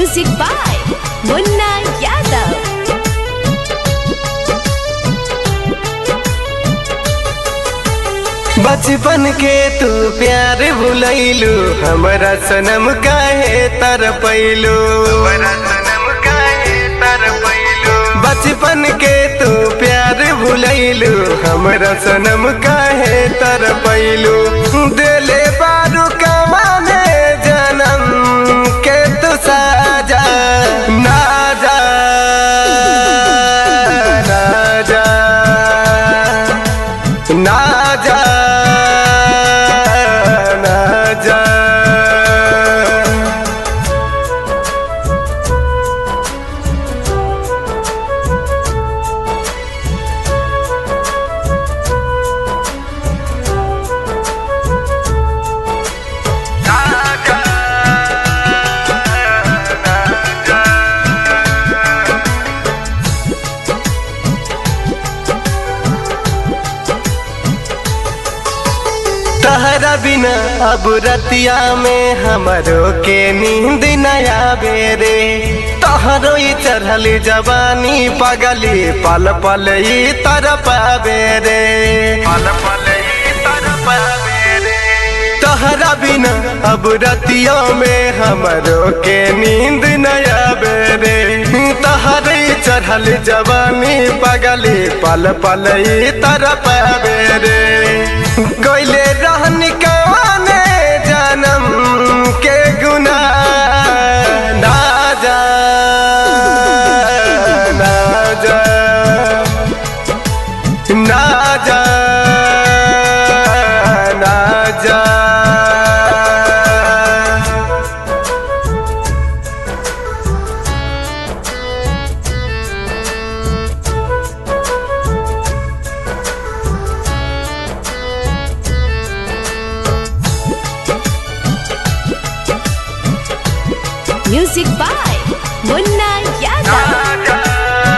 Music by Munna Yadav. बचपन के तू प्यार भुलैलू हमरा सनम काहे तर पैलू बचपन के तू प्यार भुलैलू हमरा सनम काहे तर पैलू दिले बारू कमाने जन्म के तू साजा ना जा ना जा ना जा ना जा तहरा बिना अब रतिया में हमरो के नींद नया बेरे तहरो ही चढ़ल जवानी पगली पल पल ही तरफ बेरे पल पल ही तरफ बेरे तहरा बिना अब रतिया में हमरो के नींद नया बेरे तहरे चढ़ल जवानी पगली पल पल ही तरफ बेरे गैले रहन कवाने जन्म के गुना ना जा ना जा ना जा ना जा Music by Munna Yadav.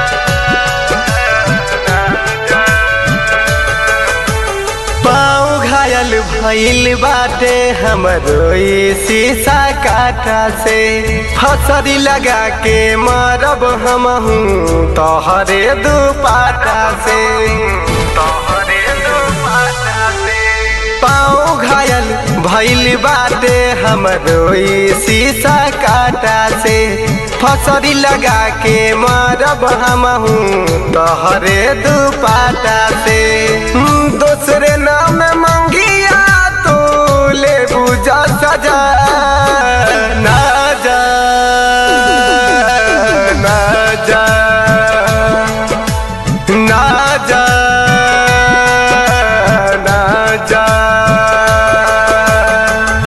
पाँव घायल भइल बाटे हमरो ई शीशा काटा से हसरी लगा के मरब हमहू तोहरे दुपाटा से तोहरे दुपाटा से पाँव घायल भइल बाटे हमरो ई शीशा काटा से फसरी लगा के मरब हमहू तोहरे दुपाटा से दूसरे नाम मंगिया तू ले बुझा सजा